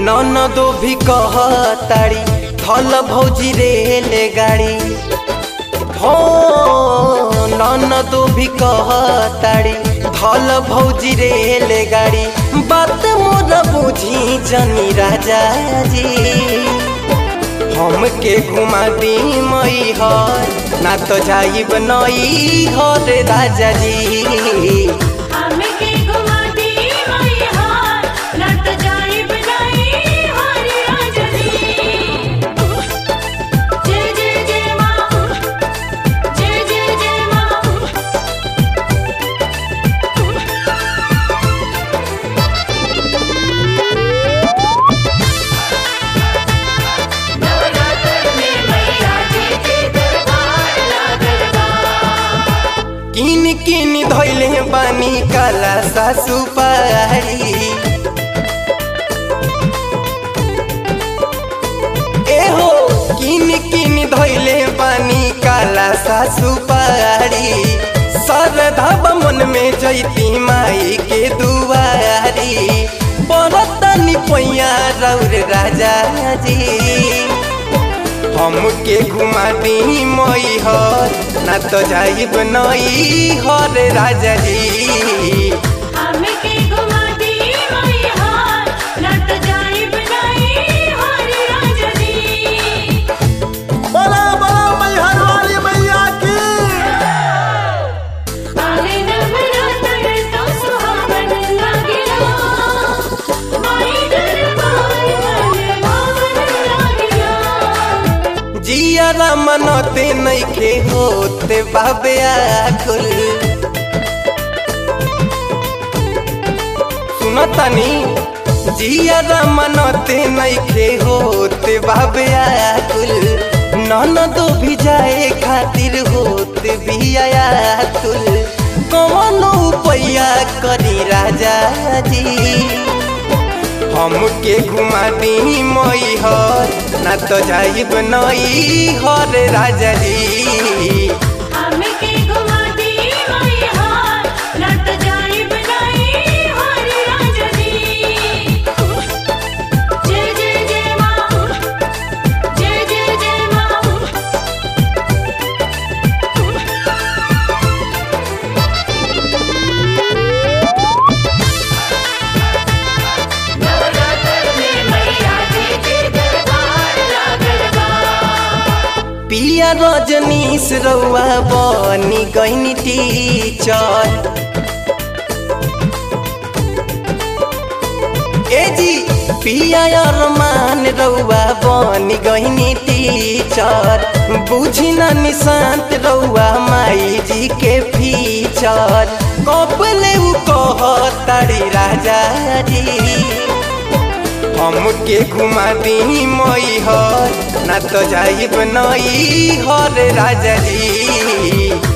ननदो भी कहताड़ी थल भौजी रेले गाड़ी हो ननदो भी कहताड़ी थल भौजी रेले गाड़ी बात मोर बुझी जनी राजा जी हमके घुमा दी मई हर ना तो जाइब नई हर राजा जी हमके घुमा दी मई हार लट जाइब नहीं हरि राजनी जय जय जय माँ जय जय जय माँ नवरात्र में मैया जी के दरबार लागल बा किन किन धैले बानी काला सासु पारी एहो किन किन धैले बानी काला सासु पारी सरधब मन में जैती माई के दुआरी बरतनी पैया रौर राजा जी हमके घुमा दी मई हर ना तो जाइब नई हर राजा जी हमके घुमा दी मई हार लट जाइब नहीं हरि राजनी बोला बोला मैहर वाली मैया की आले नवरात्र तो सुहावन लागिला माई दरबार मन भावन लागिला जियारा मनते नइखे होते बाबे आकुल सुनतनी जियारा मनते नइखे होते बाबे आकुल ननदो भी जाए खातिर होते भी आयाकुल कौनो पैया करी राजा जी हमके घुमा दी मई हर ना तो जाइब नई हर राजा जी हमके घुमा दी मई हार लट जाइब नहीं हरि राजनी जय जय जय माँ जय जय जय माँ नवरात्र में मैया जी के दरबार लागल बा पिया रजनीश रउआ बनी गईनी टीचर ए जी पिया अरमान रउआ बनी गईनी टीचर बुझी न निशांत रउआ माई जी के फीचर कबले उ कहताड़ी राजा जी हमके घुमा दी मई हर ना तो जाइब नई हर राजा जी